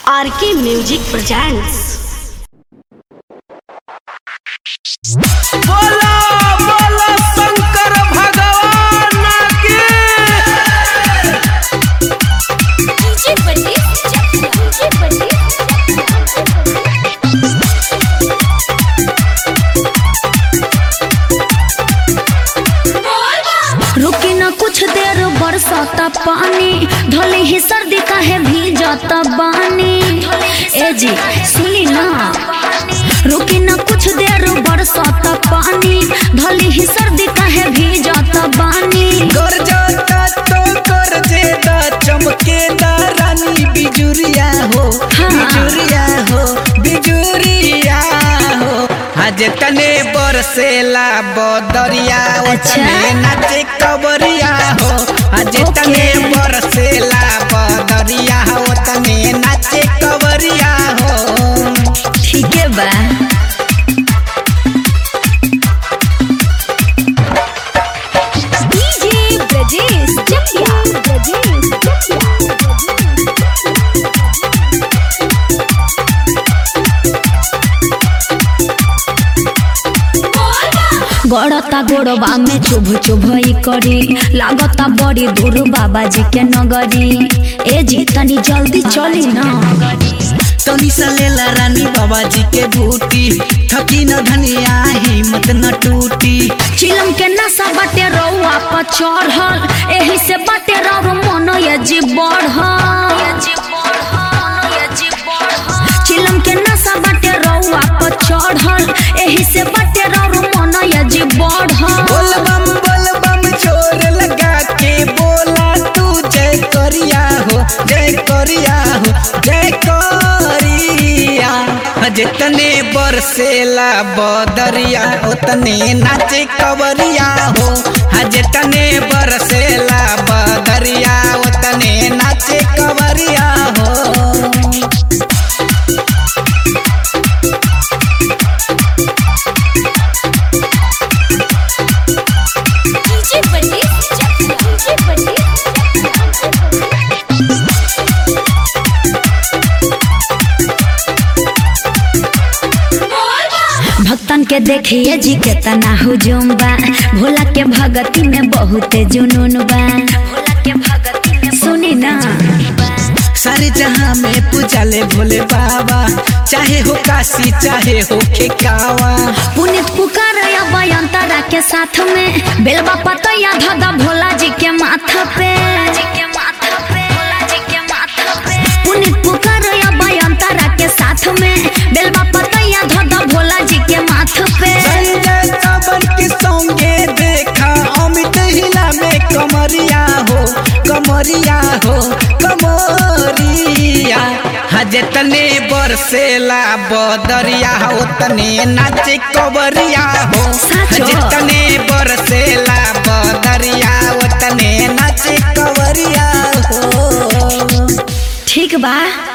आर के music presents बोला बोला शंकर भगवान की डीजे बंडी डीजे बंडी रुकी न कुछ देर बरसाता पानी ढले ही सर्दी काहे भीजता बानी ए जी सुनी ना रुकी न कुछ देर बरसाता पानी ढले ही सर्दी काहे भीजता बानी गरजता तो गरजेदा चमकेदा रानी बिजुरिया हो हाँ। बिजुरिया हो बिजुरिया हो आज तने बरसेला बदरिया ओ अच्छा। तने नाचे कबरिया हो आज ओके। तने बरसेला बदरिया हो तने नाचे कबरिया हो ठीक है बा डीजे ब्रजेश जटिया ब्रजेश जटिया गड़ता गोड़बा में चुभ चुभई करी लागता बड़ी दूर बाबा जी के नगरी ए जी तनी जल्दी चली ना तनी सा लेला रानी बाबा जी के बूटी थकी न धनिया हिम्मत न टूटी चिलम के नशा बाटे रउआ पर चढ़ल एही से बाटे रउ मन ये जी बढ़ल चिलम के नशा बाटे रउआ पर चढ़ल एही से बाटे रउ मन ये जी बढ़ल बोल बम बोल बम छोर लगा के बोला तू जय करिया हो जय करिया हो जय करिया जितने बरसेला बदरिया उतने नाचे कवरिया हो जितने बरसेला बदरिया उतने नाचे कवरिया हो डीजे बंडी डीजे बंडी भक्तन के देखिए जी केतना हुजुम बा भोला के भगती में बहुत जुनून बा भोला के भगती में सुनी ना सारे जहां में पूजाले भोले बाबा चाहे हो काशी चाहे हो खेकावा पुनित पुकार बयंतरा के साथ में बेलबा पतैया धदा भोला जी के माथा पे पुनित पुकार बयंतरा के साथ में बेलबा पतैया धदा भोला जी के माथ पे संजय सावन के संगे देखा अमित हिला में कमरिया हो कमरिया हो कमरिया हजे तने बरसेला बदरिया हो तने नाचे कबरिया हो साचो। हजे तने बरसेला बदरिया हो तने नाचे कबरिया हो ठीक बा